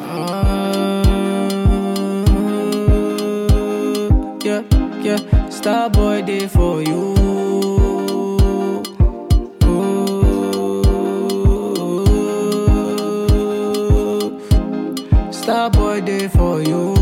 yeah, yeah. Star boy day for you. Star boy day for you.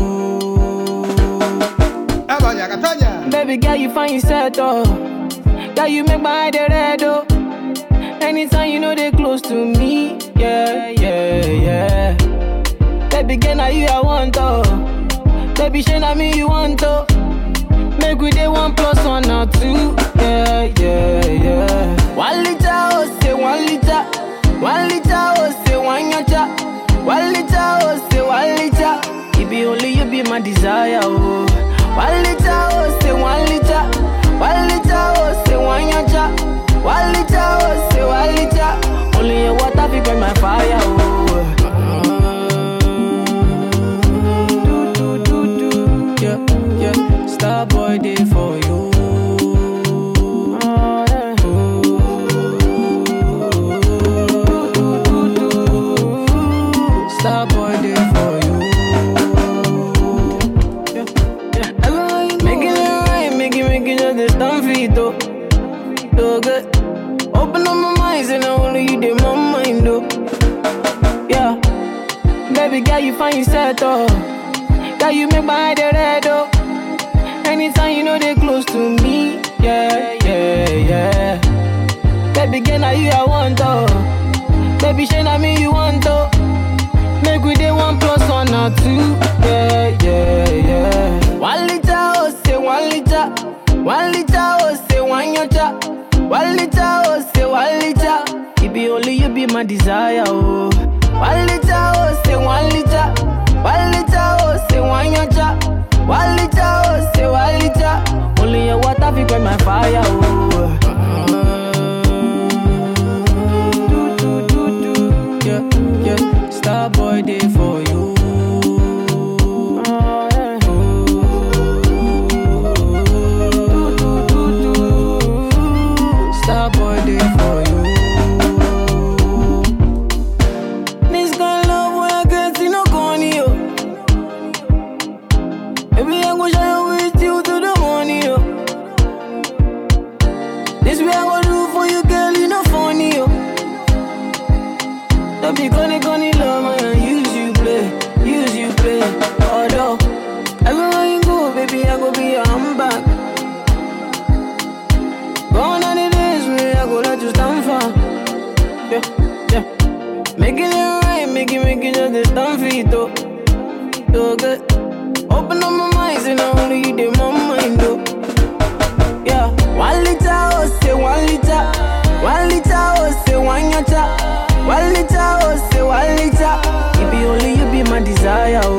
Catoña, Catoña. Baby girl, you find yourself oh. Girl, you make my eye dey red oh. Anytime you know they close to me, yeah, yeah, yeah. Baby girl, now you I want oh. Baby, shey na me you want oh. Make we dey one plus one or two, yeah, yeah, yeah. One liter oh, say one liter. One liter oh, say one yacha. One liter oh, say one liter. It be only you be my desire oh. One liter oh, say one liter. One liter oh, say one yacha. One liter oh, say one liter. Only your water fi burn my fire oh. Do do do do, yeah yeah. Star boy day for you. Star boy day for you. Yeah, yeah. Everyone you know. Making it right, making, making just this stand for it, though. So good. Open up my mind, and I only you did my mind, though. Yeah. Baby girl, you find yourself, though. Girl, you make my eye dey red, though. Anytime you know they close to me, yeah, yeah, yeah. Baby girl, now you I want, though. Baby, shey na me you want, though. Make we dey one plus one or two. Yeah, yeah, yeah. One liter, oh, say one liter. One liter, oh, say one yacha. One liter, oh, say one liter. It be only you be my desire, oh. One liter, oh, say one liter. One liter, oh, say one yacha. One liter, oh, say one liter. Only your water fi quench my fire, oh. Do, do, do, do. Yeah, yeah. Star boy day for you. Star boy day for you. This kind of love when I get see no corny yo. Baby I go shine with you to the morning yo. This way I go do for you girl you no funny yo. Don't be gonna gonna love man, use you play, use you play. Although everywhere you go, baby, I go be your handbag. Gone are the days where I go let you stand for. Yeah, yeah. Making it right, making, making just this stand for it, though. So good. Open up my mind, and I only you did my mind, though. Yeah, one liter, oh, say one liter. One liter, oh, say one yacha. One liter, oh, say one liter. It be only you be my desire, oh.